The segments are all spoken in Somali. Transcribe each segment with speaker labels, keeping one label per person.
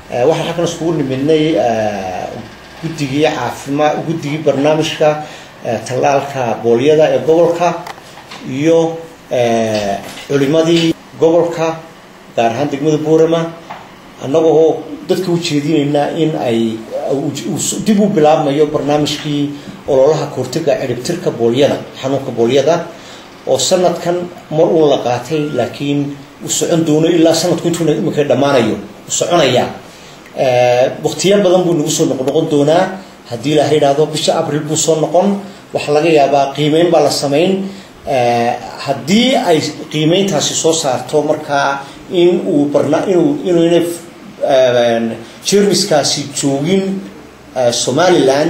Speaker 1: waxaan halkan iskugu nimidnay guddigii caafimaad guddigii barnaamijka tallaalka boolyada ee gobolka iyo culimadii gobolka gaar ahaan degmada boorama annagoo dadka u jeedinaynaa in ay dib u bilaabmayo barnaamijkii ololaha kahortaga ciribtirka boolyada xanuunka boolyada oo sanadkan mar uun la qaatay laakiin u socon doono ilaa sanadku intuuna iminka dhammaanayo u soconaya waktiyo badan buu nagu soo noqnoqon doonaa haddii ilaaha yidhaahdo bisha abril buu soo noqon waxaa laga yaabaa qiimeyn baa la samayn haddii ay qiimeyntaasi soo saarto markaa in uu barna inuu inuuna jermiskaasi joogin somaliland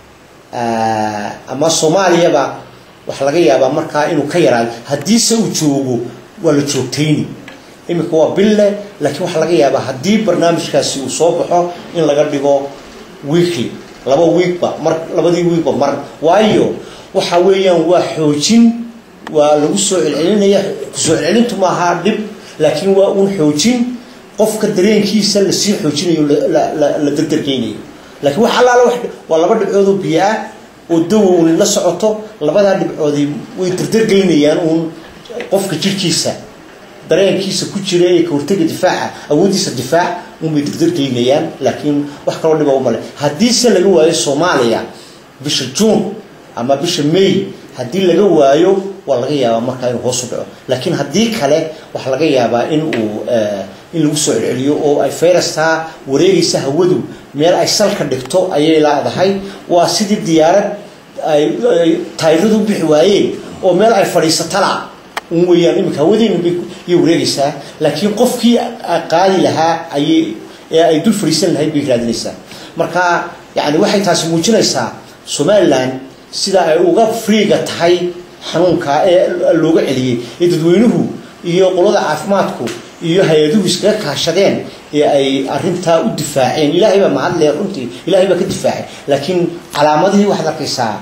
Speaker 1: ama soomaaliyaba waxaa laga yaabaa markaa inuu ka yaraado haddiise uu joogo waa la joogtayni iminka waa bille laakiin waxaa laga yaabaa haddii barnaamijkaasi uu soo baxo in laga dhigo weekly laba wiigba mar labadii wiigba mar waayo waxa weeyaan waa xoojin waa lagu soo celcelinaya kusoo celcelintu maaha dhib laakiin waa uun xoojin qofka dareenkiisa lasii xoojinayo la dardargeynayo laakiin wax allaala waa laba dhibcoodoo biyo ah oo dawa uun la socoto labadaa dhibcoodi way dardargeynayaan uun qofka jirhkiisa dareenkiisa ku jira ee kahortaga difaaca awooddiisa difaac unbay dardargeynayaan laakiin wax kaloo dhiba umale haddiise laga waayo soomaaliya bisha juun ama bisha may haddii laga waayo waa laga yaabaa markaa inuu hoos u dhaco laakiin haddii kale waxaa laga yaabaa in uu in lagu soo celceliyo oo ay fayrastaa wareegaysa hawadu meel ay salka dhigto ayay laadahay waa sidii diyaarad ay tayradu bixi waayeen oo meel ay fadhiisatala un weeyaan iminka hawadeena bay wareegaysaa laakiin qofkii qaadi lahaa ayay ee ay dul fadhiisan lahayd bay raadinaysaa marka yani waxay taasi muujinaysaa somaliland sida ay uga freega tahay xanuunka ee looga celiyey ee dadweynuhu iyo qolada caafimaadku iyo hay-aduhu iskaga kaashadeen ee ay arintaa u difaaceen ilaahay baa mahadle runtii ilahay baa ka difaacay laakiin calaamadihii waxaad arkaysaa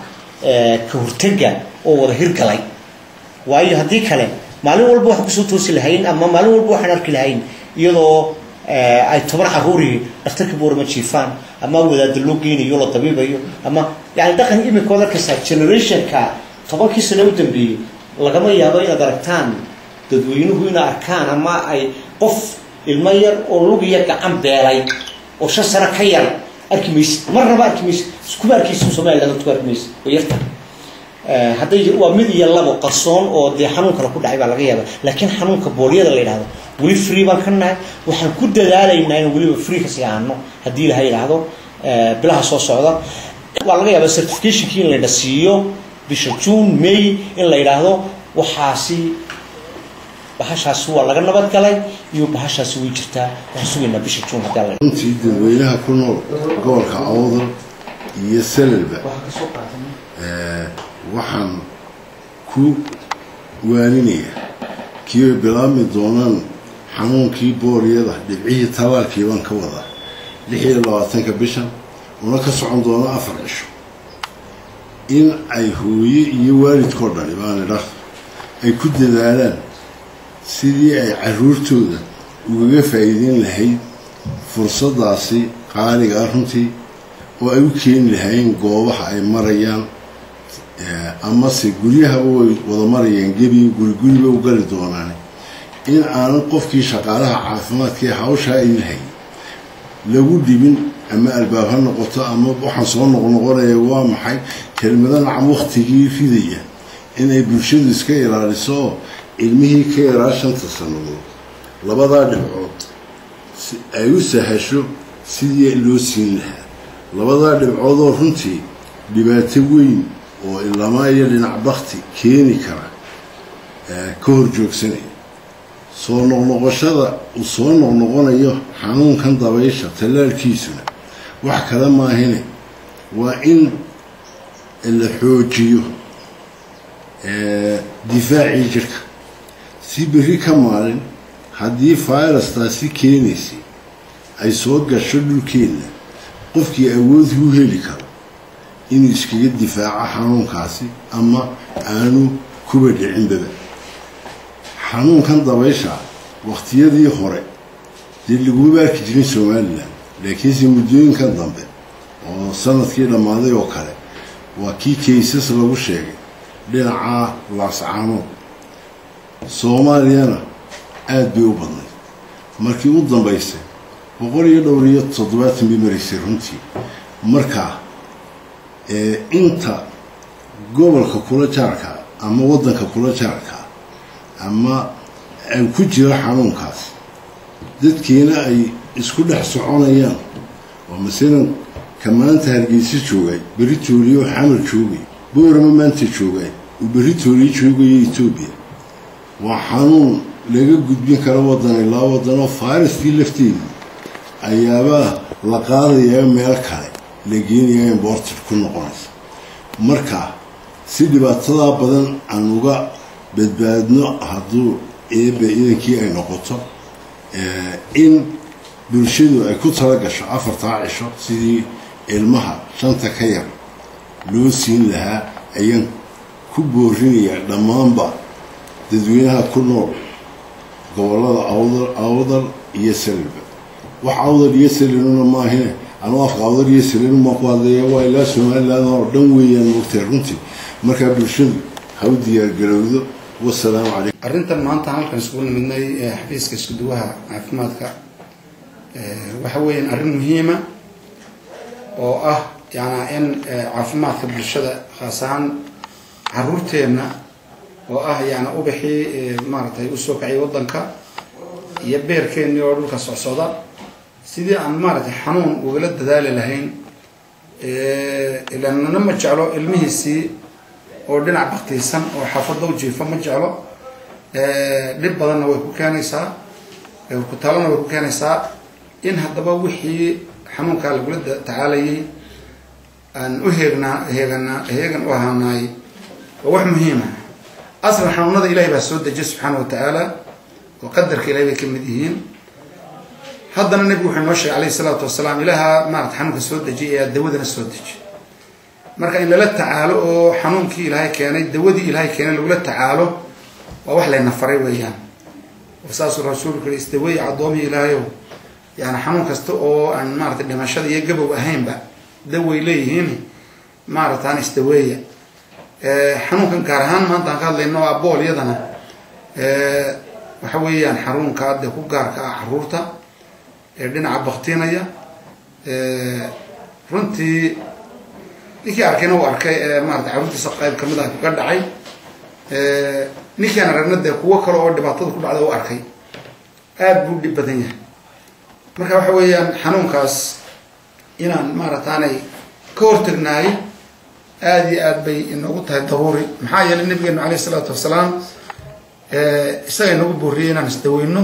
Speaker 1: ka hortaga oo wada hirgalay waayo haddii kale maalin walba waxaan kusoo toosi lahayn ama maalin walba waxaan arki lahayn iyadoo ay toban caruurii dhakhtarka boorama jiifaan ama wadaada loo geynayo la dabiibayo ama yani dhaqan imika od arkaysaa generationka tobankii sane u dambeeyey lagama yaabo inaad aragtaan dadweynuhu ina arkaan ama ay qof ilmo yar oo lugiya gacan beelay oo shan sano ka yar arki maysid marnaba arki maysid iskuba arkaysa somaliland ku arki maysid oo yarta hadday waa mid iyo labo qarsoon oo dee xanuun kale ku dhacay baa laga yaaba laakiin xanuunka boolyada la yidhahdo weli free baan ka nahay waxaan ku dadaalaynaa in weliba free kasii aano haddii ilaha yidhaahdo bilaha soo socda waa laga yaaba certificationkii in layna siiyo bisha june may in la yidhaahdo waxaasi bahashaasi waa laga nabad galay iyo bahashaasi way jirtaa waxaan sugaynaa bisha june haddii alla
Speaker 2: runtii dadweynaha ku nool gobolka awdal iyo salalba waxaan ku waaninayaa kii ay bilaabmi doonaan xanuunkii booryada dhibcihii talaalkii baan ka wadaa lix iyo labaatanka bishan una ka socon doono afar cisho in ay hooye iyo waalidkoo dhani baan idhaah ay ku dadaalaan sidii ay caruurtooda ugaga faa'iideyn lahayd fursaddaasi qaaliga ah runtii oo ay u keeni lahaayeen goobaha ay marayaan amase guryahaba way wada marayaan gebi guri guriba u gali doonaan in aanan qofkii shaqaalaha caafimaadka ee hawshaa ay lahay lagu dhibin ama albaab ha noqoto ama waxaan soo noqnoqonaya waa maxay kelmado nacam waktigii ridaya inay bulshadu iska ilaaliso oo ilmihii ka yaraa shanta sannadood labadaa dhibcood ay u sahasho sidii loo siin lahaa labadaa dhibcood oo runtii dhibaato weyn oo ilamaa iyo dhinac bakti keeni kara ka hor joogsanaya soo noqnoqoshada uu soo noqnoqonayo xanuunkan dabaysha tallaalkiisuna wax kale maahine waa in la xoojiyo difaacii jirka si berri ka maalin haddii fayrastaasi keenaysay ay soo gasho dhulkeenna qofkii awood u heli karo inuu iskaga difaaco xanuunkaasi ama aanu kuba dhicinbaba xanuunkan dabaysha wakhtiyadii hore dee laguma baarki jirin somalilan laakiinse muddooyinkan dambe oo sanadkii dhammaaday oo kale waa kii kaysas lagu sheegay dhinaca laascaanood soomaaliyana aada bay u badnay markii u dambaysay boqol iyo dhowr iyo toddobaatan bay maraysay runtii marka inta gobolka kula jaarka ama waddanka kula jaarka ama ay ku jiro xanuunkaas dadkiina ay isku dhex soconayaan oo masalan ka maanta hargeysa joogay berri tooliyo xamar joogay boorama maanta joogay uu berri tooliyo joogayo etoobiya waa xanuun laga gudbin karo waddan ilaa waddanoo fariskii lafteedii ayaabaa la qaadayaa meel kale la geenayaa imborted ku noqonaysa marka si dhibaatadaa badan aan uga badbaadno hadduu eebe idankii ay noqoto in bulshadu ay ku tala gasho afartaa cisho sidii ilmaha shanta ka yar loo siin lahaa ayaan ku boorinayaa dhammaanba dadweynaha ku nool gobollada awdal awdal iyo salilba wax awdal iyo saliluna maahine anuu afka awdal iyo saliluma ku hadlaya waa ilaa somaliland oo dhan weeyaan mogtahay runtii markaa bulshadu ha u diyaargarowdo wasalaamu calaykum
Speaker 3: arrintan maanta halkan isugu nimidnay ee xafiiska iskuduwaha caafimaadka waxa weeyaan arrin muhiima oo ah yaana in caafimaadka bulshada khaas ahaan caruurteenna oo ah yaana ubaxii maaragtay usoo kacay waddanka iyo beerkeennii oo dhulka socsocda sidii aan maaragtay xanuun ugala dadaali lahayn ilanana ma jeclo ilmihiisii oo dhinac baktiisan oo xaafadda u jiifa ma jeclo dhib badanna way ku keenaysaa kutaalana way ku keenaysaa in haddaba wixii xanuunkaa lagula tacaalayay aan u heegnaa heeganaa heegan u ahaanaay waa wax muhiima aslan xanuunada ilahay baa soo dejiya subxaana wa tacaala oo qadarka ilahay bay ka mid yihiin haddana nebigu wuxuu noo sheegay alayhi salaatu wasalaam ilaaha maarata xanuunka soo dejiyay ayaa dawadana soo dejiy marka in lala tacaalo oo xanuunkii ilaahay keenay dawadii ilaahay keenay lagula tacaalo waa wax layna faray weeyaan saasuu rasuulku yiri isdaweey caddoomihii ilaahayow yani xanuun kasta oo aan maarata dhimashada iyo gabow ahaynba daway leeyihiin maarataan isdaweeya xanuunkan gaar ahaan maanta aan ka hadlayno a boolyadana waxa weeyaan xanuunka dee ku gaarka ah caruurta ee dhinaca baktinaya runtii ninkii arkayna uu arkay maarata caruurtiisa qayb kamid ah kaga dhacay ninkaan aragna dee kuwo kale oo dhibaatada ku dhacda u arkay aada buu dhib badan yahay marka waxa weeyaan xanuunkaas inaan maarataanay ka hortagnaay aada iyo aad bay inoogu tahay daruuri maxaa yeelay nabigeenu alayh isalaatu wasalaam isaga inoogu booriyay inaan isdaweyno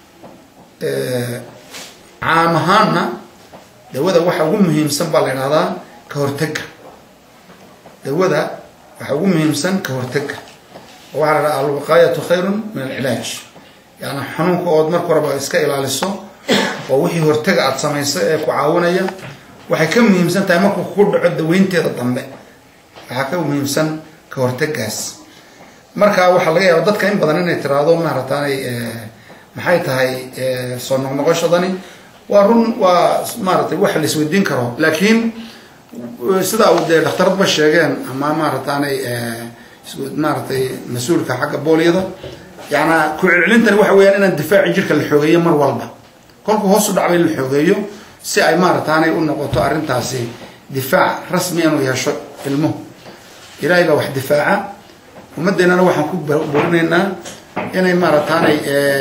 Speaker 3: caam ahaanna dawada waxa ugu muhiimsan baa la idhahdaa ka hortega dawada waxa ugu muhiimsan ka hortega waxaa la dhaha alwiqaayatu khayrun min alcilaaj yani xanuunka ood marka horeba iska ilaaliso oo wixii hortega aada samayso ee ku caawinaya waxay ka muhiimsan tahay markuu kugu dhaco daweynteeda dambe waxaa ka muhiimsan ka hortegaas marka waxaa laga yaaba dadka in badan inay tiraahdo maarataanay maxay tahay soo noqnoqoshadani waa run waa maaratay wax la isweydiin karo laakiin sidaa uu dee dhakhtaradba sheegeen ama maarataanay maaratay mas-uulka xagga boolyada yaana ku celcelintani waxa weyaan inaan difaaci jirka la xoogeeyo mar walba kolku hoosu dhacba in la xoogeeyo si ay maarataanay u noqoto arrintaasi difaac rasmi inuu yeesho ilmuhu ilaahay baa wax difaaca ummadeennana waxaan ku borinaynaa inay maarataanay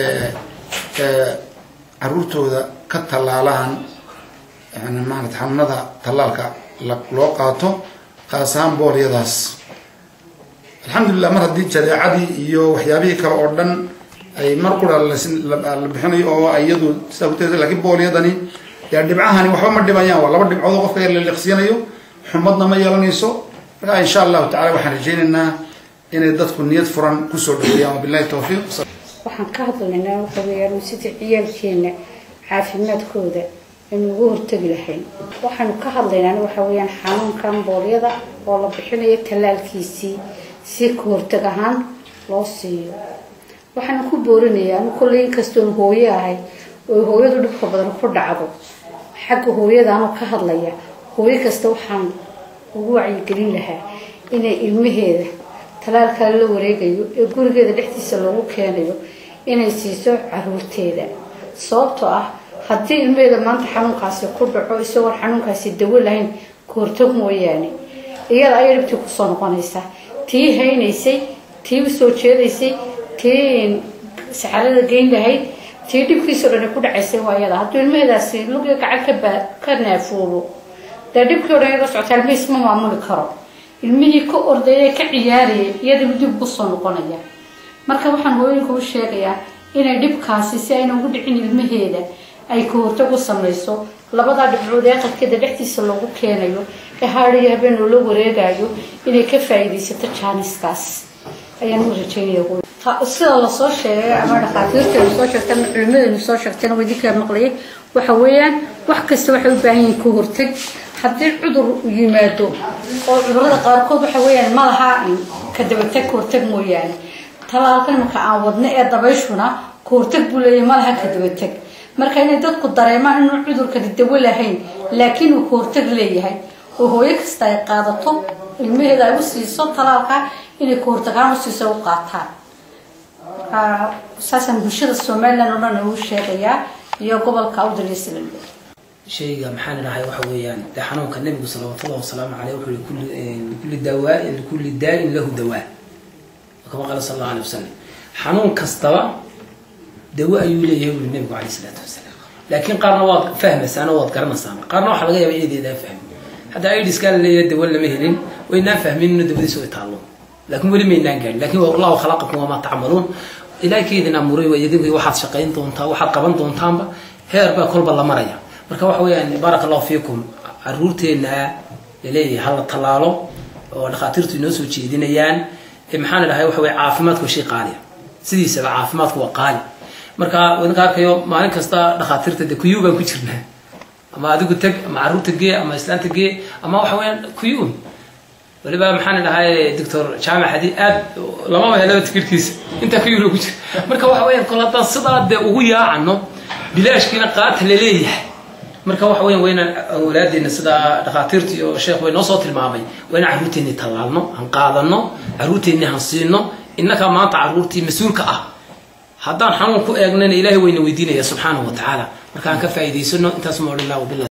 Speaker 3: caruurtooda ka tallaalaan yani maarata xanuunada tallaalka loo qaato qaas ahaan boolyadaas alxamdulilah mar haddii jadeecadii iyo waxyaabihii kale oo dhan ay mar qura la bixinayo oo iyadu sidaa kut lakiin boolyadani yaa dhibcahani waxba ma dhimayaan waa laba dhibcood oo qofka yar la liqsiinayo xumadna ma yeelanayso marka insha allahu tacala waxaan rajaynaynaa inay dadku niyad furan kusoo dhaweeyaan wabilahi tawfiiq
Speaker 4: waxaan ka hadlaynaa waxa weeyaan sida ciyaalkeena caafimaadkooda aynu ugu hortegi lahayn waxaanu ka hadlaynaa waxa weeyaan xanuunkan boolyada oo la bixinayo tallaalkiisii si ka hortag ahaan loo siiyo waxaana ku boorinayaa anu kolley inkastoon hooyo ahay oo hooyadu dhibka badan ku dhacdo xagga hooyadaanoo ka hadlaya hooyo kasta waxaan ugu wacyigelin lahaa inay ilmaheeda talaalkaa la wareegayo ee gurigeeda dhexdiisa loogu keenayo inay siiso caruurteeda sababtoo ah haddii ilmaheeda maanta xanuunkaasi ku dhaco isagoon xanuunkaasi dawo lahayn kahortag mooyaane iyada ayay dhibtii kusoo noqonaysaa tii haynaysay tii usoo jeedaysay tii saxarada geyn lahayd tii dhibkiisao dhan ku dhacaysay waa iyada hadduu ilmaheedaasi lugiga gacan ka naafoobo dee dhibkii o dhan iyada socota ilmihiis ma maamuli karo ilmihii ka ordayay ka ciyaarayay iyadaba dib kusoo noqonaya marka waxaan hooyinka u sheegayaa inay dhibkaasi si ayna ugu dhicin ilmaheeda ay kahortag u samayso labadaa dhibcood ee aqalkeeda dhexdiisa loogu keenayo ee haadiyo habeen loola wareegayo inay ka faa'iidaysato jaaniskaas ayaan u rajeynaya sida lasoo sheegay ama dhakhaatiirteenu soo sheegtay ama culimadeenu soo sheegtayna waa idinkaa maqlayay waxa weeyaan wax kasta waxay u baahan yihiin ka hortag haddii cudur yimaado oo cudurada qaarkood waxa weeyaan ma laha ka dabatag ka hortag mooyaane talaalka imanka aan wadno ee dabayshuna ka hortag buu leeyahay ma laha ka dabatag marka inay dadku dareemaan inuu cudurkani dawo lahayn laakiin uu ka hortag leeyahay oo hooyo kasta ay qaadato ilmaheeda ay u siiso talaalka inay ka hortagaan u siiso u qaataan saasaan bulshada somalilan oo dhan uu sheegayaa iyo gobolka awdaliysland
Speaker 5: shayga maxaan idhahay waxa weeyaan dee xanuunka nabigu salawatullahi wasalaamu caleyh wuxuu yihi kulli kulli dawaa likulli daa'in lahu dawaa kama qaala sal allahu alay wasalam xanuun kastaba dawo ayuu leeyahay wuli nabigu caleyh isalaatu wasalaam laakiin qaarna waad fahmaysaan oo waad garanaysaan qaarna waxaa laga yaaba eedeedaa fahmi hadda idiskaa la leeyahay dawo lama helin waynaan fahmin ina dawadiisa way taallo laakiin weli maynaan gaarin lakin allahu khalaqakum wamaa tacmaluun ilahay kaydin amuuray waa idinku waxaad shaqayn doontaa waxaad qaban doontaanba heer baa kolba la maraya marka waxa weeyaan baaraka allahu fiikum caruurteena laleeyahay hala tallaalo oo dhakhaatiirtu inoo soo jeedinayaan maxaan idhahay waxa weye caafimaadku waa shay qaaliya sidiisaba caafimaadku waa qaali marka idinka arkayo maalin kasta dhakhaatiirta de kuyu baan ku jirnaa ama adigu teg ama caruurta gee ama islaanta gee ama waxa weeyaan kuyuun waliba maxaan idhahay doctor jaamac hadi aad lamaba helaba tikirkiisa intaa ka yuro ku jira marka waxa weeyaan kol haddaan sidaa dee ugu yaacano bilaashkiina qaata laleeyahay marka waxa weyan waa inaan awlaadeena sidaa dhakhaatiirta iyo sheekh way noo soo tilmaamay waa inaan carruurteenni tallaalno han qaadano carruurteenni han siino innakaa maanta carruurtii mas-uulka ah haddaan xanuun ku eegnana ilaahay wayna weydiinaya subxaanahu wa tacaala marka aan ka faa'iidaysano intaas ma odhan lah wabilah